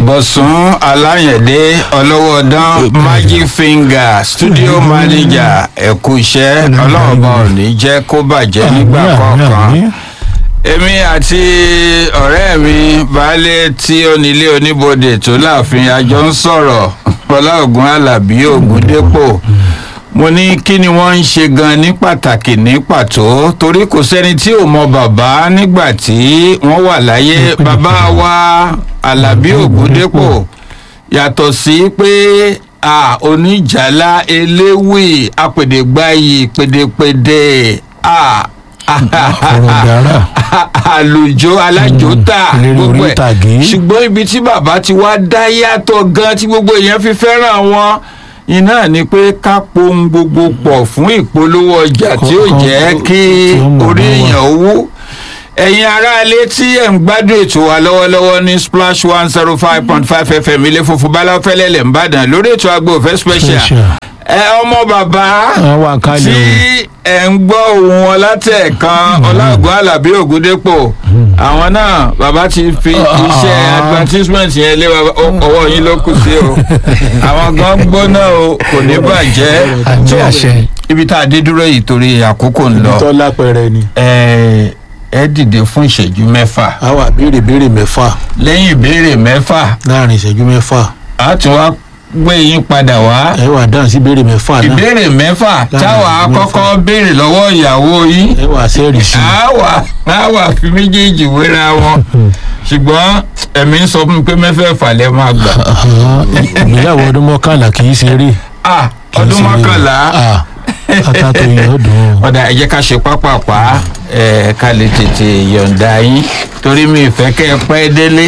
bọ̀sùn aláyẹ̀dé ọlọ́wọ́dán magic finger studio manager ẹ̀kú iṣẹ́ ọlọ́ọ̀bá ò ní jẹ́ kó bàjẹ́ nígbà kọ̀ọ̀kan èmi àti ọ̀rẹ́ mi baálé tí ó nílé oníbodè tó láàfin àjọ ń sọ̀rọ̀ ọláògùn alábí ògúndépò mo ní kí ni wọ́n ń ṣe gan ní pàtàkì ní pàtó torí kò sẹ́ni tí ò mọ bàbá nígbà tí wọ́n wà láyé bàbá wa alábí ògúndépò yàtọ̀ sí pé a oníjàlá eléwì apèdègbàyì pèdèpèdè a ọ̀rọ̀dàrà àlùjọ alájòta eléré gbogbo orí ẹ̀ ìtàgé. ṣùgbọ́n ibi tí bàbá ti wá dá yàtọ̀ gan tí gbogbo èèyàn fi fẹ́ràn wọn iná ni pé ká pohun gbogbo pọ̀ fún ìpolówó ọjà tí ó jẹ́ kí tí ó mọ̀ orí mọ́ wa. èèyàn owó ẹ̀yin aráalé tí ẹ̀ ń gbádùn ètò wa lọ́wọ́lọ́wọ́ ní splash one zero five point five fm ilé funfun báláfẹ́lẹ́ lẹ̀ ń bàdàn lórí ètò agbófẹ́ special Special. ẹ ọmọ bàbá Wọ́n wà kálẹ̀ tí ẹ̀ ń gbọ́ ohun wọn látẹ̀ẹ̀kan ọláògùn alábí ògúndépò àwọn náà bàbá ti fi iṣẹ́ Ah. advertisement yẹn lé wa- ọ- ọwọ́ yín ló kù sí o àwọn gan gbóná o kò ní bàjẹ́ àmì tó àṣẹ. ibi tá a dé dúró yìí torí àkókò ń lọ tọ́lá pẹrẹ ni. ẹ ẹ dìde fún ìṣẹ́jú mẹ́fà a wà béèrè béèrè mẹ́fà lẹ́yìn ìbéèrè mẹ́fà láàrin ìṣẹ́jú mẹ́fà a tún wá gbé yín padà wá ẹ wà dáhùn sí béèrè mẹ́fà náà ìbéèrè mẹ́fà táwa ìbéèrè kọ́kọ́ béèrè lọ́wọ́ ìyàwó yín ẹ wà sẹ́ẹ̀rì sí i. àwa àwa fi méjèèjì wéra wọn ṣùgbọ́n ẹ̀mí ń sọ fún mi pé mẹ́fẹ̀ẹ̀fà lẹ́ máa gbà Àhán, ìgbéyàwó ọdún mọ́kànlá kì í ṣeré. Ah, kì í ọdún ṣeré. mọ́kànlá Ah, ata tó yẹ ọdún. ọ̀dà ẹ jẹ́ ká ṣe pápápá ẹ̀ ká lè tètè yọ̀ǹda yín torí mi ìfẹ́ kẹ́ ẹ pẹ́ délé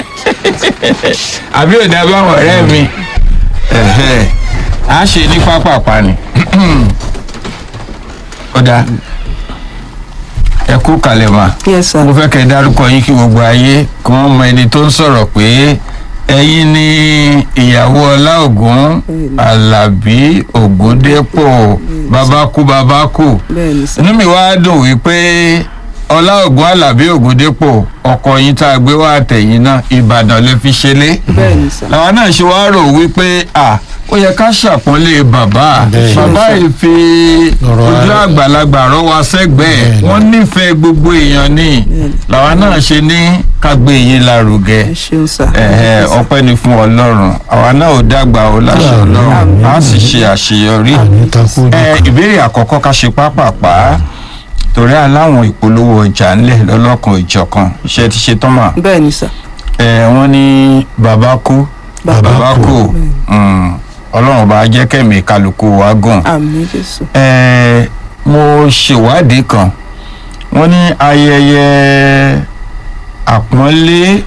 àbí ò dá báwọn ọ̀rẹ́ mi Ẹ̀hẹ́. a ṣe ní pápápá ni ọ̀dà ẹ kú kalẹ̀ mà yes sir mo fẹ́ kẹ́ ẹ dárúkọ yín kí gbogbo ayé kí wọ́n mọ ẹni tó ń sọ̀rọ̀ pé ẹ̀yin ni ìyàwó ọláògùn alábí ògúndépò babakú babakú bẹ́ẹ̀ ni sir inú mi wá dùn wípé ọláògùn alábí ògúndépò ọkọ yín tá a gbé wá àtẹ̀yìn náà ìbàdàn lè fi ṣẹlẹ̀ bẹ́ẹ̀ ni sir làwọn náà ṣe wá rò wípé à ó yẹ ká ṣàpọ́nlé bàbá Bẹ́ẹ̀. bàbá yìí fi Ọ̀rọ̀ ojú ara- àgbàlagbà rọ́ wa sẹ́gbẹ̀ẹ́ Bẹ́ẹ̀ ni. wọ́n nífẹ̀ẹ́ gbogbo èèyàn ní làwọn náà ṣe ní ká gbé yín lárugẹ ẹ ṣeun sir ẹ̀ẹ́ ọpẹ́ ni fún ọlọ́run àwa náà ò dàgbà ó láṣẹ Àmín. ọlọ́run á sì ṣe àṣeyọrí àmì takú ẹ ìbéèrè àkọ́kọ́ ká ṣe pápápá torí aláwọn ìpolówó ọjà ńlẹ̀ lọ́lọ́kan ìjọkan iṣẹ́ ti ṣe tán mà bẹ́ẹ̀ ni sir ẹ wọ́n ní bàbá kú Bàbá bàbá kú Mm, ọlọ́run bá jẹ́ kẹ́mi kálukú wa gùn àmì jésù ẹ mo ṣèwádìí kan wọ́n ní ayẹyẹ àpọ́nlé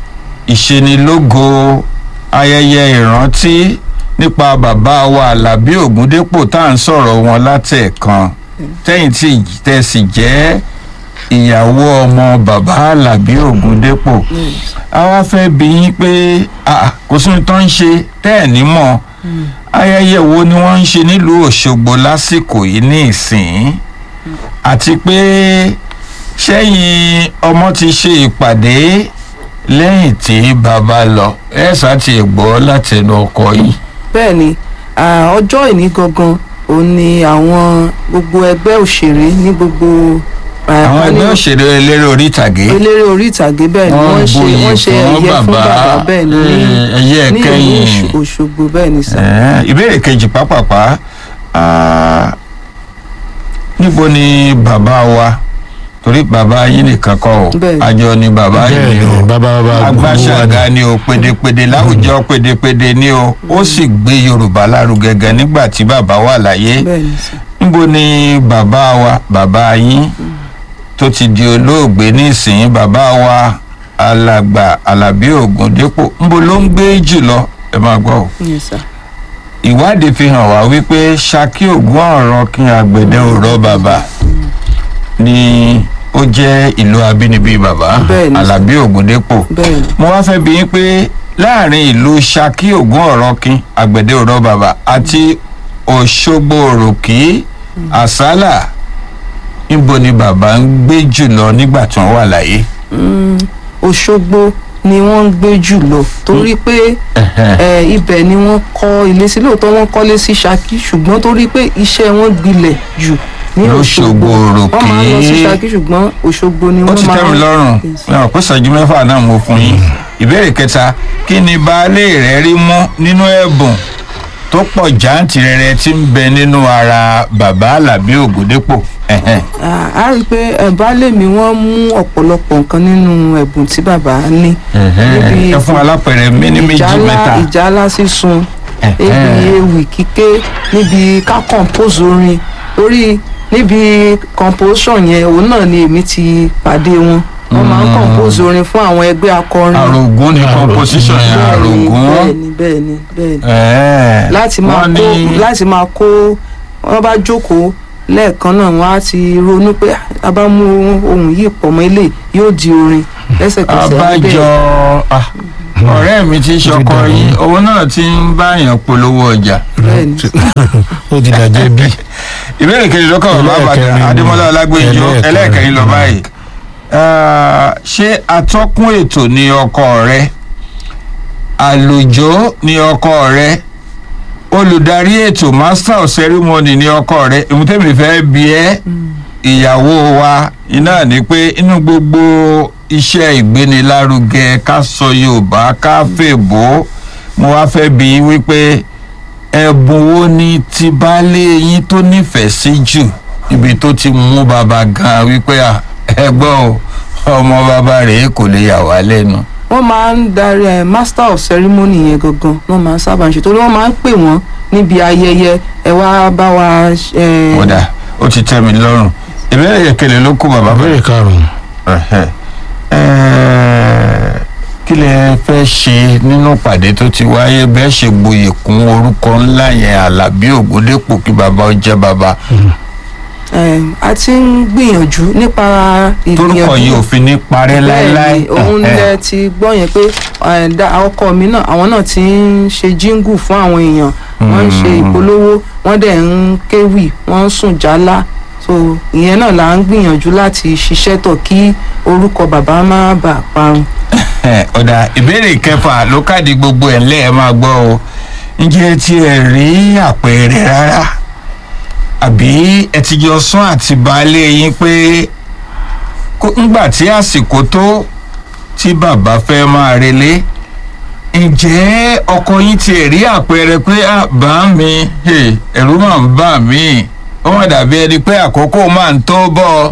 ìṣenilógo ayẹyẹ ìrántí nípa bàbá wa alábí ògúndépò tá à ń sọ̀rọ̀ wọn látẹ̀ẹ̀kan tẹ́yìn tí tẹ̀sí jẹ́ ìyàwó ọmọ bàbá alábí ògúndépò a wá fẹ́ bí yín pé ah, kò sí ohun tó ń ṣe tẹ́ ẹ̀ ní mọ̀ ayẹyẹ wo ni wọ́n ń ṣe nílùú òṣogbo lásìkò yìí ní ìsìn àti pé sẹ́yìn ọmọ ti ṣe ìpàdé lẹ́yìn tí bàbá lọ ẹ̀ sá ti gbọ́ látẹnu ọkọ yìí. bẹ́ẹ̀ ni ah, ọjọ́ ìní gangan òun ni àwọn gbogbo ẹgbẹ́ òṣèré ní gbogbo ah, àwọn ní ẹgbẹ́ òṣèré eléré orí ìtàgé eléré orí ìtàgé bẹ́ẹ̀ ni wọ́n ṣe buyì wọ́n ṣe fún ẹ̀yẹ fún bàbá bẹ́ẹ̀ ni ní eh, ẹyẹ ní ìlú kẹyìn Òṣ- òṣogbo bẹ́ẹ̀ ni sir Eh, ìbéèrè kejì pápápá ah, níbo ni bàbá wa torí bàbá yín nìkan kọ́ o Bẹ́ẹ̀. àjọ ni bàbá bẹ́ẹ̀ yìí ni o bàbá bàbá agbáṣàga ni o pédépédé láwùjọ pédépédé ni o ó sì gbé yorùbá lárugẹ gan nígbà tí bàbá wà láyé bẹ́ẹ̀ ni sir níbo ni bàbá wa bàbá yín tó ti di olóògbé nísìnyí bàbá wa alàgbà alábí ògúndépò níbo ló ń gbé jùlọ ẹ máa gbọ́ o yes sir ìwádìí fi hàn wá wípé ṣakí ògún ọ̀rọ̀ kí àgbẹ̀dẹ òrọ̀ bàbá ni ó jẹ́ ìlú abínibí bàbá Bẹ́ẹ̀ ni. alábí ògúndépò bẹ́ẹ̀ ni mo wá fẹ́ bi yín pé láàrin ìlú ṣakí ògún ọ̀rọ̀ kí àgbẹ̀dẹ òrọ̀ bàbá àti òṣogbo òròkì àsálà níbo ni bàbá ń gbé jùlọ nígbà tí wọ́n wà láyé. Mm, òṣogbo ni wọ́n ń gbé jù lọ torí pé ẹ, ibẹ̀ ni wọ́n kọ́ ilé sí lóòótọ́ wọ́n kọ́lé sí Ṣakí ṣùgbọ́n torí pé iṣẹ́ wọn gbilẹ̀ jù ní Lóṣogbo Òṣogbo òròkè. wọ́n máa ń lọ sí Ṣakí ṣùgbọ́n Òṣogbo ni ó wọ́n ti máa tẹ́ mi lọ́rùn náà kó ṣẹ́jú mẹ́fà náà mo fún yín ìbéèrè kẹta kí ni baálé rẹ rí mú nínú ẹ̀bùn tó pọ̀ jàǹtìrẹrẹ tí ń bẹ nínú ara bàbá Àlàbí Ògúndépò Ẹ̀hẹ́n. Ah, a rí i pé ẹ, baálé mi wọ́n mú ọ̀pọ̀lọpọ̀ nǹkan nínú ẹ̀bùn tí bàbá ní Ẹ̀hẹ́n. ẹ fún alápẹ̀rẹ̀ mi ní méjì ìjálá mẹ́ta ìjálá sísun ebi ewì kíké níbi ká compose orin torí níbi composition yẹn òun náà ni èmi ti pàdé wọn wọ́n máa ń compose orin fún àwọn ẹgbẹ́ akọrin àrògún ni composition yẹn Bẹ́ẹ̀ni, àrògún bẹ́ẹ̀ni bẹ́ẹ̀ni bẹ́ẹ̀ni Ẹ̀ẹ́. láti máa Wọ́n kó ní- láti máa kó wọ́n bá jókòó lẹ́ẹ̀kan náà wọ́n á ti ronú pé a bá mú ohun yìí pọ̀ mọ́ ilé yóò di orin lẹ́sẹ̀kẹsẹ̀ abájọ ah, ọ̀rẹ́ mi ti ṣọkọ dàrú. yín òun náà ti ń báyàn polówó ọjà bẹ́ẹ̀ni ó ti dàjẹ́ bí ìbéèrè kejì lọ́kàn bàbá Ẹlẹ́ẹ̀kẹrin àbàdàn ni. adémọlá ọlágbèjọ Ẹlẹ́ẹ̀kẹrin. ẹlẹ́ẹ̀kẹrin lọ báyìí Ah, ṣé atọ́kùn ètò ni ọkọ rẹ àlùjọ ni ọkọ rẹ olùdarí ètò master of ceremony ni ọkọ rẹ ìmútẹ́mi fẹ́ bí ẹ́ ìyàwó wa iná ni pé inú gbogbo iṣẹ́ ìgbénilárugẹ ká sọ yorùbá ká fèbó mo wá fẹ́ bí i wípé ẹ̀bùn wo ni ti baálé yín tó nífẹ̀ẹ́ sí jù ibi tó ti mú bàbá gan wípé à, ẹ̀gbọ́n o ọmọ bàbá rèé kò lè yà wá lẹ́nu. wọ́n máa ń darí ẹ̀ master of ceremony yẹn gangan wọ́n máa ń sábà ń ṣe torí wọ́n máa ń pè wọ́n níbi ayẹyẹ ẹ wá bá wa ẹ, kódà ó ti tẹ́ mi lọ́rùn ìbéèrè yẹkẹlẹ ló kó bàbá ìbéèrè karùn-ún Ẹ̀hẹ́. Ẹ̀ẹ́, kí lẹ fẹ́ ṣe nínú pàdé tó ti wáyé bẹ́ẹ̀ ṣe gboyè kún orúkọ ńlá yẹn Àlàbí Ògúndépò kí bàbá ó jẹ́ bàbá ẹ, a ti ń gbìyànjú nípa torúkọ yìí ò fi ní parẹ́ láéláé. Bẹ́ẹ̀ni, òun Ẹ̀hẹ́. lẹ ti gbọ́ yẹn pé ẹ, dá- ọkọ mi náà àwọn náà ti ń ṣe jíngù fún àwọn èèyàn wọ́n ń ṣe Mm. ìpolówó wọ́n dẹ̀ ń kéwì wọ́n ń sùn jálá so ìyẹn náà là ń gbìyànjú láti ṣiṣẹ́ tọ̀ kí orúkọ bàbá má bàa parun. Ẹ̀, ọ̀dà ìbéèrè kẹfà ló káàdì gbogbo ẹ̀ ńlẹ́ ẹ̀ máa gbọ́ o ǹjẹ́ ẹ ti ẹ̀ rí àpẹẹrẹ rárá àbí ẹ ti jọ sún àti baálé yín pé kó- ńgbà tí àsìkò tó tí bàbá fẹ́ máa relé ǹjẹ́ ọkọ yín ti ẹ̀ rí àpẹẹrẹ pé "Ah, bá mi hey, ẹ̀rù máa ń bà mí ó mà dàbí ẹni pé àkókò máa ń tó bọ̀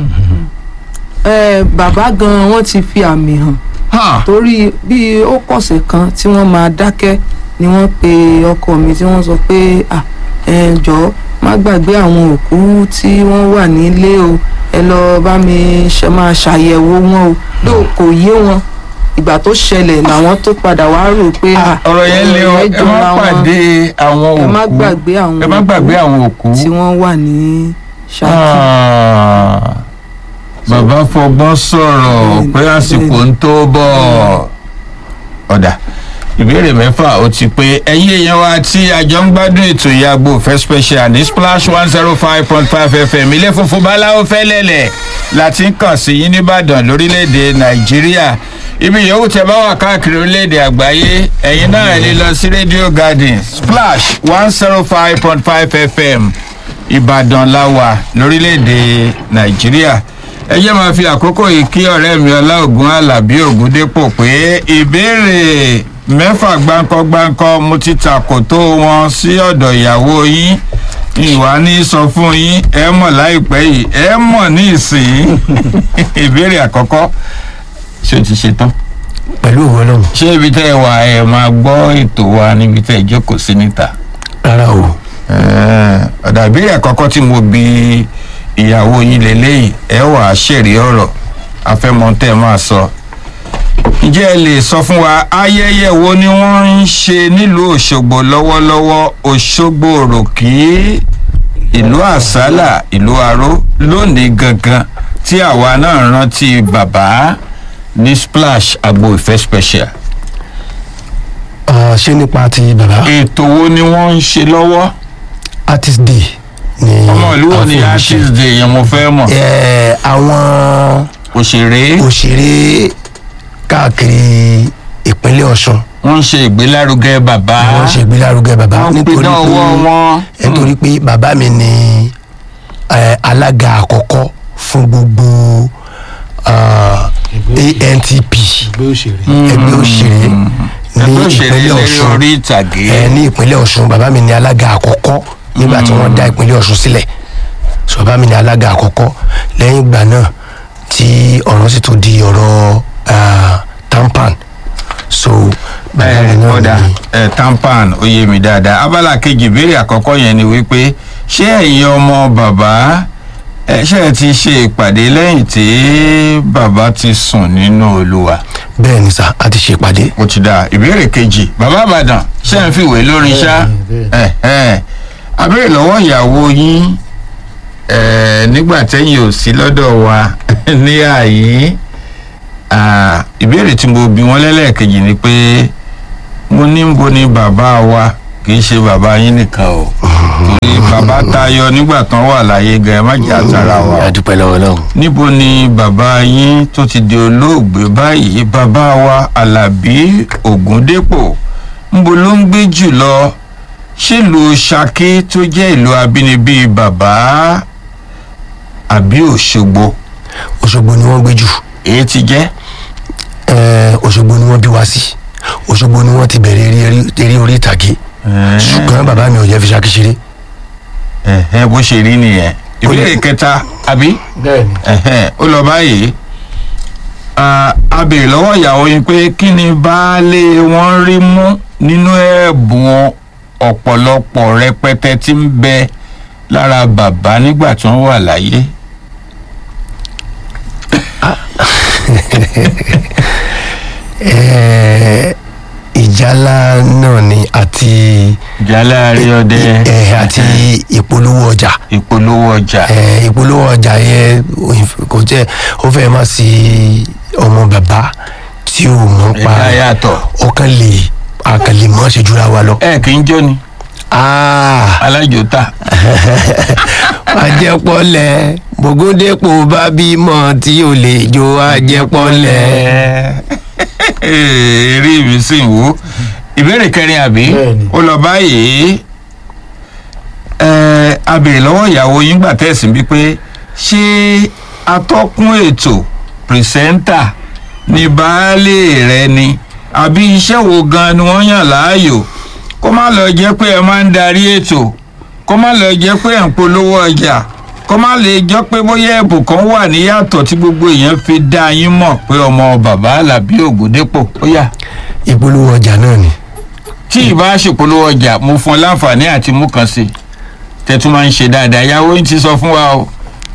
ẹ bàbá gan wọ́n ti fi àmì hàn ọ́ torí bí ó kọ̀sẹ̀ kan tí wọ́n máa dákẹ́ ni wọ́n pe ọkọ mi tí wọ́n sọ pé à ẹ jọ̀ọ́ má gbàgbé àwọn òkú tí wọ́n wà nílé o ẹ lọ bá mi ṣe máa ṣàyẹ̀wò wọn o ló kò yé wọn ìgbà tó ṣẹlẹ̀ làwọn tó padà wá rò pé à ọ̀rọ̀ yẹn lé ọ ẹ má jọra wọn. pàdé àwọn òkú ẹ má gbàgbé àwọn ẹ má gbàgbé àwọn òkú. tí wọ́n wà ní Ṣakí. Ah, bàbá fọgbọ́n sọ̀rọ̀ Bẹ́ẹ̀ni, pé àsìkò ń tó bọ̀ ọ̀dà ìbéèrè mẹ́fà ó ti pé ẹ̀yin èèyàn wa tí àjọ ń gbádùn ètò ìyàgbọ́ òfẹ́ special ní splash one zero five point five fm ilé funfun báláwo fẹ́lẹ́lẹ̀ láti ń kàn sí yín nìbàdàn lórílẹ̀‐èdè nàìjíríà ibi yòówù tẹ bá wà káàkiri orílẹ̀‐èdè àgbáyé ẹ̀yin náà lè lọ sí radio garden splash one zero five point five fm ìbàdàn la wà lórílẹ̀‐èdè nàìjíríà ẹ jẹ́ máa fi àkókò yìí kí ọ̀rẹ́ mi ọláògùn alábí ògúndépò pé ìbéèrè mẹ́fà gbáǹkọ́-gbáǹkọ́ mo ti tàkò tó wọn sí ọ̀dọ̀ ìyàwó yín ìwà ní sọ fún yín ẹ mọ̀ láìpẹ́ yìí ẹ mọ̀ ní ìsìn ìbéèrè àkọ́kọ́ ṣé o ti ṣe tán pẹ̀lú òwe náà ṣé ibi tẹ́ ẹ wà ẹ máa gbọ́ ètò wa níbi tẹ́ ẹ jókòó sí níta rárá o ọ̀dà ìbéèrè àkọ́kọ́ tí mo bi ìyàwó yín lélẹ́yìn ẹ wà á ṣèrè ọ̀rọ̀ afẹ́mọ́tẹ́ máa sọ. ǹjẹ́ ẹ lè sọ fún wa ayẹyẹ wo ni wọ́n ń ṣe nílùú òṣogbo lọ́wọ́lọ́wọ́ òṣogbo òròkì ìlú àsálà ìlú aró lónìí gangan tí àwa náà rántí bàbá ní splash agbo ìfẹ́ special. Ah, ṣé nípa ti bàbá ètò wo ni wọ́n ń ṣe lọ́wọ́ artist day ni ọmọ ìlú wo ni a fi ń ṣe. artist day yẹn mo fẹ́ mọ̀. Ẹ, àwọn òṣèré òṣèré káàkiri ìpínlẹ̀ ọ̀ṣun wọ́n ń ṣe ìgbélárugẹ bàbá wọ́n ṣe ìgbélárugẹ bàbá wọ́n nítorí pinná ọwọ́ wọn. pé nítorí pé bàbá mi ni eh, alága àkọ́kọ́ fún gbogbo ah, antp ẹgbẹ́ òṣèré ẹgbẹ́ òṣèré ní ẹgbẹ́ òṣèré ìpínlẹ̀ lórí ọ̀ṣun orí ìtàgé. ẹ ní ìpínlẹ̀ ọ̀ṣun bàbá mi ni alága àkọ́kọ́ nígbà tí wọ́n dá ìpínlẹ̀ ọ̀ṣun sílẹ̀ so bàbá mi ni alága àkọ́kọ́ lẹ́yìn ìgbà náà tí ọ̀rọ̀ sì tún di ọ̀rọ̀ ah, tampan so bàbá mi ẹ náà ọ̀dà ni ẹ tampan ó yé mi dáadáa abala kejì ìbéèrè àkọ́kọ́ yẹn ni wípé ṣé ẹ̀yin ọmọ bàbá ẹ ṣe ẹ ti ṣe ìpàdé lẹ́yìn tí bàbá ti sùn nínú olúwa bẹ́ẹ̀ ni sà a ti ṣe ìpàdé ó ti dáa ìbéèrè kejì bàbá àbàdàn ṣé ẹ ń fìwé lórí iṣá Bẹ́ẹ̀ni, ẹ ẹ abéèrè lọ́wọ́ ìyàwó yín ẹ nígbà tẹ́yìn ò sí lọ́dọ̀ wa ní àyè ah, ìbéèrè tí mo bi wọ́n lẹ́lẹ́kejì ni pé mo ní ń bo ni bàbá wa kì í ṣe bàbá yín nìkan o torí bàbá tayọ nígbà kan wà láyé gan ẹ má jà tara wa o a dúpẹ́ lọ́wọ́ lọ́wọ́ níbo ni bàbá yín tó ti di olóògbé báyìí bàbá wa alábí ògúndépò ńbo ló ń gbé jù lọ ṣèlú ṣakí tó jẹ́ ìlú abínibí bàbá àbí òṣogbo òṣogbo ni wọ́n gbé jù èyí ti jẹ́ Eh, òṣogbo ni wọ́n bí wá sí òṣogbo ni wọ́n ti bẹ̀rẹ̀ eré- eré- eré orí ìtàgé ṣùgbọ́n bàbá mi ò jẹ́ fi ṣakí ṣeré ẹ̀hẹ́ bó ṣe rí nìyẹn ìbéèrè kẹta àbí bẹ́ẹ̀ni ẹ̀hẹ́n, ó lọ báyìí Ah, a béèrè lọ́wọ́ ìyàwó yín pé kí ni baálé wọn rí mú nínú ẹ̀bùn ọ̀pọ̀lọpọ̀ rẹpẹtẹ tí ń bẹ lára bàbá nígbà tí wọ́n wà láyé. Eh, ìjálá náà ni àti jálá àríọdẹ eh, àti ìpolówó ọjà ìpolówó ọjà Eh, ìpolówó ọjà yẹn kò jẹ́ ó fẹ́ má sí ọmọ bàbá tí ò mọ̀ pa ẹ̀dá yàtọ̀ ọkàn lè àkàlè mọ́ ṣe jura wa lọ. ẹ kì í jó ni Ah, alájòta ajẹpọlẹ bògúndépò bá bímọ tí ò lè jó ajẹpọlẹ. eré mi sì ń wò ìbéèrè kẹrin àbí Bẹ́ẹ̀ni. ó lọ báyìí ẹ a béèrè lọ́wọ́ ìyàwó yín gbà tẹ̀sí bí pé ṣé atọ́kùn ètò pìrìsẹ́ńtà ní baálé rẹ ni àbí iṣẹ́ wo gan ni wọ́n yàn láàyò kó má lọ jẹ́ pé ẹ máa ń darí ètò kó má lọ jẹ́ pé ẹ̀ ń polówó ọjà kó má lè jọ pé bóyá ẹ̀bùn kan wà níyàtọ̀ tí gbogbo èèyàn fi dá yín mọ̀ pé ọmọ bàbá alábí ògùndépò ó yà ìpolówó ọjà náà ni. tí ìbá ṣèpolówó ọjà mo fún ọ láǹfààní àti mú kan sí i tẹ̀tún máa ń ṣe dáadáa ìyàwó yín ti sọ fún wa o.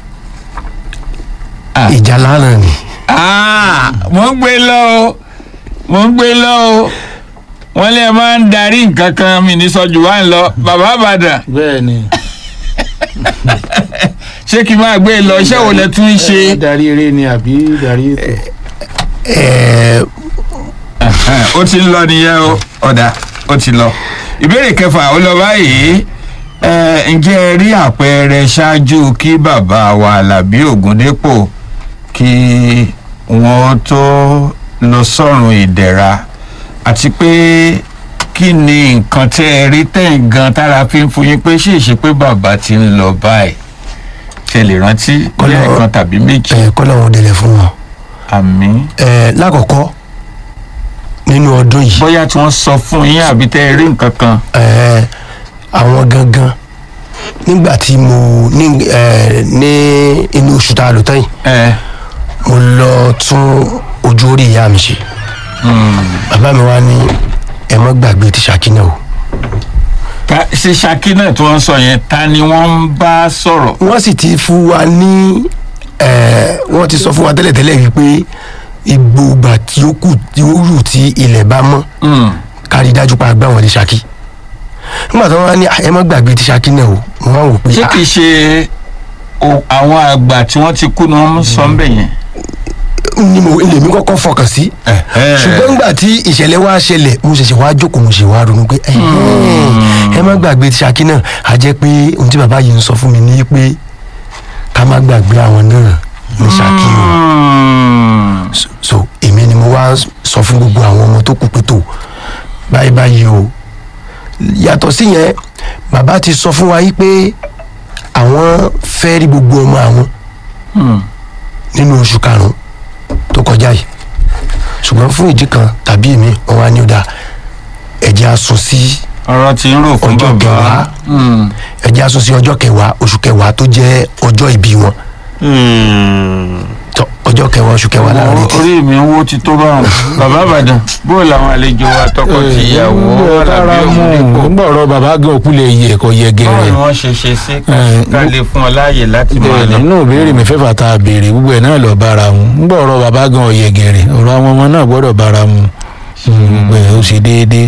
Ah. ìjálá náà ni. Ah, mo ń gbé lọ o mo ń gbé lọ o wọ́n lè máa ń darí nǹkan kan mi ní sọ́jú wá ń lọ bàbá àbàdàn bẹ́ẹ̀ni ṣé kí n máa gbé lọ iṣẹ́ wo lẹ tún ń ṣe. darí eré ni àbí darí ètò Eh, Ẹ̀hẹ́n, ó ti ń lọ nìyẹn o ọ̀dà ó ti lọ. ìbéèrè kẹfà ó lọ báyìí ẹ, ǹjẹ́ ẹ rí àpẹẹrẹ ṣáájú kí bàbá wa Àlàbí Ògúndépò kí wọ́n tó lọ sọ́run ìdẹ̀ra àti pé kí ni nǹkan tẹ́ ẹ rí tẹ̀yìn gan tára fi ń fún yín pé ṣe é ṣe pé bàbá ti ń lọ báyìí ṣe lè rántí Kọ́lá- lẹ́ẹ̀kan tàbí méjì eh, kọ́ làwọn délẹ̀ fún wọn. àmì Eh, lákọ̀ọ́kọ́ nínú ọdún yìí bóyá tí wọ́n sọ fún yín àbí tẹ́ ẹ rí nǹkan kan. eh, àwọn gangan nígbà tí mo ní eh, ní inú oṣù tá a lò tán yìí ẹ mo lọ tún ojú orí ìyá mi ṣe bàbá mi wá ní ẹ má gbàgbé ti ṣàkínà o ta ṣe ṣakí náà tí wọ́n sọ yẹn ta ni wọ́n ń bá sọ̀rọ̀. wọ́n sì ti fún wa ní eh, wọ́n ti sọ fún wa tẹ́lẹ̀tẹ́lẹ̀ wípé ìgbògbà tí ó kù tí ó rù tí ilẹ̀ bá mọ́ Mm. kárí dájú pa àgbà wọn ní ṣakí nígbà tí wọ́n wá ní "Ah, ẹ má gbàgbé ti ṣakí náà o mo wá wò pé ṣé "Ah, kìí ṣe o- àwọn àgbà tí wọ́n ti kú ni wọ́n ń sọ ń bẹ̀ yẹn. ni mo lèmi kọ́kọ́ fọkàn sí ṣùgbọ́n nígbà tí ìṣẹ̀lẹ̀ wá ṣẹlẹ̀ mo ṣẹ̀ṣẹ̀ wá jókòó mo ṣe wá ronú pé "Ẹ̀hẹ́n, ẹ má gbàgbé ti ṣakí náà a jẹ́ pé ohun tí bàbá yìí ń sọ fún mi ní pé ká má gbàgbé àwọn náà ní ṣakí o Mm. so so èmi ni mo wá sọ fún gbogbo àwọn ọmọ tó kù pé tó báyìí báyìí o yàtọ̀ sí yẹn bàbá ti sọ fún wa yìí pé àwọn fẹ́ rí gbogbo ọmọ àwọn nínú oṣù karùn-ún tó kọjá yìí ṣùgbọ́n fún ìdí kan tàbí èmi wọn wá ní ó dáa ẹ̀jẹ̀ á sún sí ọ̀rọ̀ tí ń rò fún ọjọ́ bàbá kẹwàá ẹ̀jẹ̀ á sún sí ọjọ́ kẹwàá oṣù kẹwàá tó jẹ́ ọjọ́ ìbí wọn tọ ọjọ́ kẹwàá oṣù kẹwàá láàrin tí orí mi ń wó ti tó báwọn bàbá àbàdàn bó làwọn àlejò wa tọkọ ti ìyàwó alábí òmùdípò nígbà ọ̀rọ̀ bàbá gan òkú lè yẹ ẹ̀kọ́ yẹ báwo gẹ̀rẹ̀ ni wọ́n ṣe ṣe sí Eh, ká lè fún ọ láàyè láti máa bẹ́ẹ̀ lọ. nínú ìbéèrè mi fẹ́fà tá a béèrè gbogbo ẹ̀ náà lọ bára mu nígbà ọ̀rọ̀ bàbá gan ọ̀yẹ gẹ̀rẹ̀ ọ̀rọ̀ àwọn ọmọ náà gbọ́dọ̀ bára mu gbogbo ẹ̀ ó ṣe déédéé.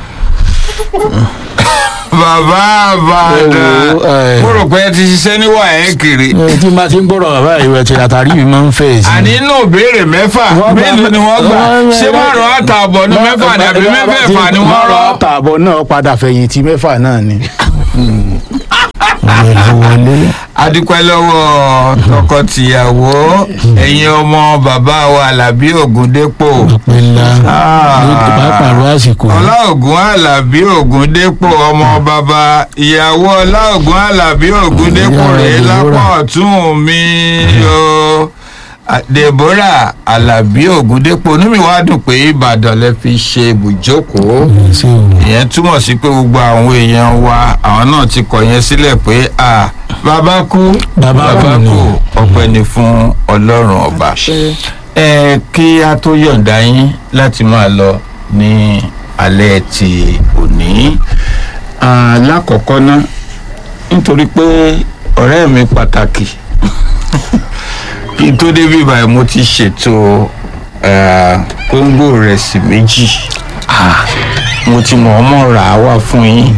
bàbá àbàdàn Ẹ wo, ẹ. mo rò pé ẹ ti ṣiṣẹ́ níwà ẹ̀ kiri. ẹ tí máa ti ń gbọ́dọ̀ bàbá ìwẹ̀ tí àtàrí mi máa ń fẹ̀ sí. àní inú ìbéèrè mẹ́fà Wọ́n gbà- mélòó ni wọ́n gbà wọ́n- ṣé márùn-ún àtààbọ̀ ní mẹ́fà ni àbí mẹ́fẹ̀ẹ̀fà ni wọ́n rọ. márùn-ún àtààbọ̀ náà padà fẹ̀yìntì mẹ́fà náà ni. ọ̀rẹ́ ló wọlé. adúpẹ́ lọ́wọ́ tọkọ-tìyàwó ẹ̀yin ọmọ bàbá wa alábí ògúndépò ọpẹ́ ńlá Ah. ló bá pàrọ̀ àsìkò. ọláògùn alábí ògúndépò ọmọ bàbá ìyàwó ọláògùn alábí ògúndépò Ìyá rèé lápá Deborah. ọ̀tún mi o deborah alábí ògúndépò inú mi wá dùn pé ìbàdàn lè fi ṣe ibùjókòó ṣé o ìyẹn túmọ̀ sí pé gbogbo àwọn èèyàn wa àwọn náà ti kọ̀ yẹn sílẹ̀ pé à bàbá kú Bàbá kú ni. ọpẹ́ ni fún ọlọ́run ọba ẹ kí a tó yọ̀ǹda yín láti máa lọ ní alẹ́ ti òní Ah, lákọ̀ọ́kọ́ ná nítorí pé ọ̀rẹ́ mi pàtàkì kí n tó débi báyìí mo ti ṣètò ah, kóńgò rẹsì méjì mo ti mọ̀ ọmọ rà á wá fún yín.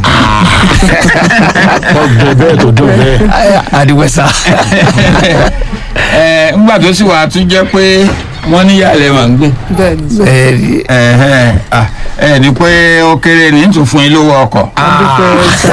ọgbẹ bẹ́ẹ̀ tó dùn bẹ́ẹ̀. adiwẹsa ẹ ńgbà tó sì wà á tún jẹ́ pé wọ́n níyàlẹ̀ mà ń gbé. bẹ́ẹ̀ ni sọ. ẹ Ẹ̀hẹ́n, ah, ẹ ní pé ó kéré ní tún fún yín lówó ọkọ̀. adúpẹ́ sà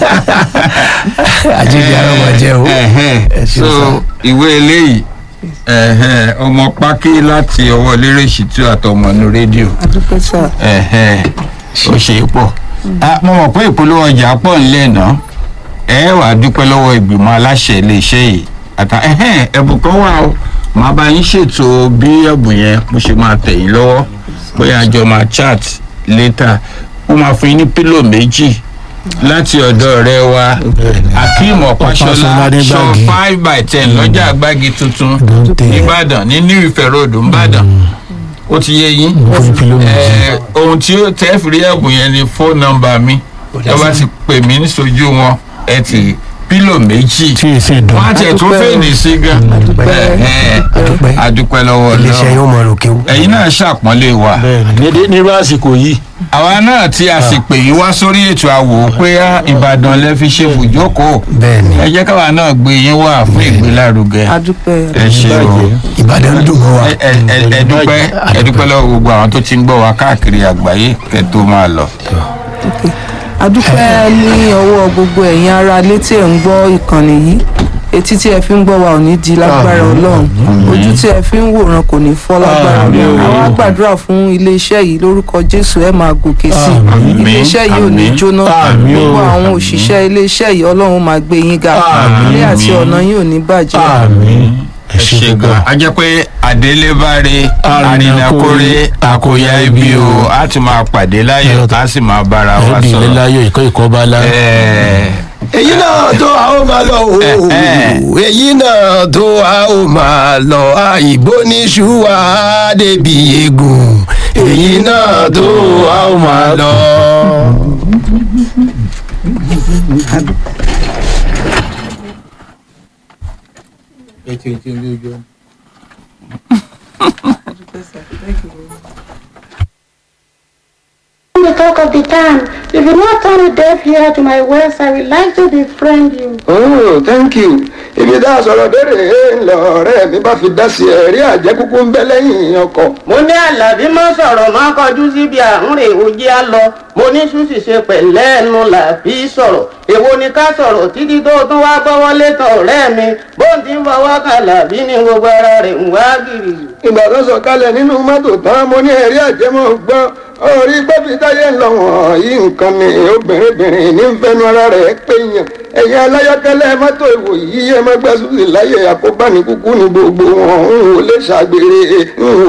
àjíǹde ara wọn jẹ o Ẹ̀hẹ́n, Ẹ ṣeun so sir. ìwé eléyìí ẹ̀hẹ́n, ọmọ pákí láti ọwọ́ lérè ṣìtú àtọmọ̀nù rédíò adúpẹ́ sà ẹ̀hẹ́n, ó ṣe é pọ̀. Ah, mo mọ̀ pé ìpolówó ọjà pọ̀ nílẹ̀ náà ẹ wà á dúpẹ́ lọ́wọ́ ìgbìmọ̀ aláṣẹ iléeṣẹ́ yìí àtà ẹ̀hẹ́n, ẹ̀bùn kan wà o màá bá yín ṣètò bí ẹ̀bùn yẹn mo ṣe máa tẹ̀ yín lọ́wọ́ bóyá àjọ máa chat later wọ́n máa fún yín ní pílò méjì láti ọ̀dọ̀ ọ̀rẹ́ wa akeem ọ̀páṣọlá Ọ̀páṣọlá ní shop Gbági. five by ten lọ́jà àgbági tuntun Dante. nìbàdàn ní new ife road nìbàdàn ó ti yé yín mo fún kìló méjì. ẹ ohun tí ó tẹ́ fi rí ẹ̀bùn yẹn ni fóònù nọ́mbà mi ẹ bá ti pè mí níṣojú wọn ẹ ti pílò méjì tí èsì dùn. wọn á tiẹ̀ tún Adúpẹ́ o. fèèní sí gan Adúpẹ́. Ẹ̀hẹ́n. Adúpẹ́. adúpẹ́ lọ́wọ́ iléeṣẹ́ Ọlọ́run yóò mọ òkè o ẹ̀yin náà ṣàpọ́nlé wa bẹ́ẹ̀ni ní nírú àsìkò yìí. àwa náà tí a sì pè yín wá sórí ètò àwò pé á, Ìbàdàn lẹ fi ṣe bùjókòó bẹ́ẹ̀ ni ẹ jẹ́ káwa náà gbé yín wá fún ìgbélárugẹ adúpẹ́ ẹ ṣe o ìbàdàn dùn mọ́ wa ẹ ẹ- ẹ- ẹ dúpẹ́ ẹ dúpẹ́ lọ́wọ́ gbogbo àwọn tó ti ń gbọ́ wa káàkiri àgbáyé kẹ́ tó máa lọ. adúpẹ́ ní ọwọ́ gbogbo ẹ̀yin ará létí ẹ̀ ń gbọ́ ìkànnì yìí etí tí ẹ fi ń gbọ́ wa ò ní di lágbára ọlọ́run ojú tí ẹ fi ń wòran kò ní fọ́ lágbára Àmín o. ọlọ́run àwa gbàdúrà fún iléeṣẹ́ yìí lórúkọ jésù ẹ máa gòkè sí i Àmín. iléeṣẹ́ yìí ò ní Àmín. jóná Àmín o. gbogbo àwọn òṣìṣẹ́ iléeṣẹ́ yìí ọlọ́run máa gbé yín ga Àmín. ilé àti ọ̀nà yìí ò ní bàjẹ́ àmín ẹ ṣe gan a jẹ́ pé àdélébáre àrìnàkórè àkóyá ibi o a ti máa pàdé láyọ̀ a sì máa bára wa ẹbí ilé sọ̀rọ̀. láyọ̀ ìkọ́ ìkọ́ bá lá. Ẹ̀ẹ́, èyí náà tó a ó máa lọ o Eh, eh. èyí náà tó a ó máa lọ àìbó ní ṣùwà débi egun èyí náà tó a ó máa lọ. the talk of the town. If you not turn a deaf ear to my words, I would like to befriend you. Oh, thank you. ibi tá a sọ̀rọ̀ dére ńlọ ọ̀rẹ́ mi bá fi dá sí ẹ̀rí àjẹkúkú ń bẹ lẹ́yìn ọkọ̀. mo ní àlàbí má sọ̀rọ̀ má kọjú síbi àrùn rè ojí á lọ mo ní ṣùṣì ṣe pẹ̀lẹ́ ẹnu làbí sọ̀rọ̀ èwo ni ká sọ̀rọ̀ títí tó tún wá gbọ́wọ́ létọ̀ ọ̀rẹ́ mi bó ń ti ń fọwọ́ kan làbí ní gbogbo ara rẹ̀ ń wá gìrì. ìgbà tó sọ kalẹ̀ nínú mọ́tò tán mo ní ẹ̀rí àjẹmọ́ gbọ́ orí gbọ́bí táyé ń lọ wọ̀nyí nǹkan ni obìnrin ní ń fẹnu ara rẹ̀ pé yàn ẹ̀yin aláyọ̀kẹ́lẹ́ mọ́tò ìwò yìí ẹ má gbẹ́sùn sí láyé àkóbá ní kúkú ní gbogbo wọn ń wò lè ṣàgbére ń wò